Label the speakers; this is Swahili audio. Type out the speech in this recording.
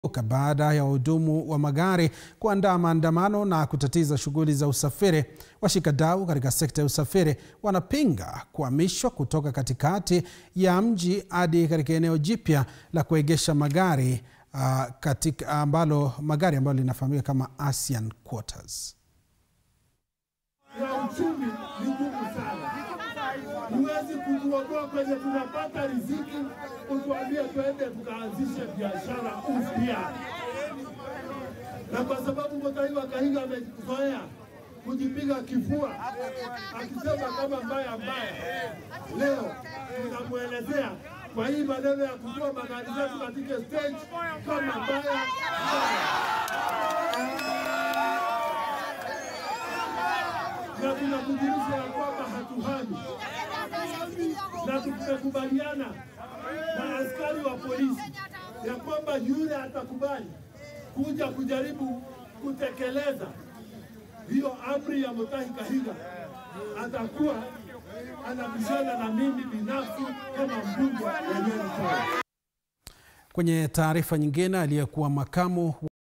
Speaker 1: baada ya wahudumu wa magari kuandaa maandamano na kutatiza shughuli za usafiri. Washikadau katika sekta ya usafiri wanapinga kuhamishwa kutoka katikati ya mji hadi katika eneo jipya la kuegesha magari uh, katika ambalo magari ambalo linafahamika kama ASEAN Quarters.
Speaker 2: ya uchumi ni ngumu sana. Huwezi kutuondoa kwenye tunapata riziki, utuambie twende tukaanzishe biashara upya. Na kwa sababu Mutaiwa Kahiga amezoea kujipiga kifua akisema kama mbaya mbaya, leo tunamwelezea kwa hii maneno ya kutoa magari zetu katika stage kama mbaya mbaya. na tunakujulisha ya kwamba hatuhami na tumekubaliana na askari wa polisi ya kwamba yule atakubali kuja kujaribu kutekeleza hiyo amri ya Mutahi Kahiga atakuwa anabishana na mimi binafsi kama mbunge wa Nyeri Town.
Speaker 1: Kwenye taarifa nyingine, aliyekuwa makamu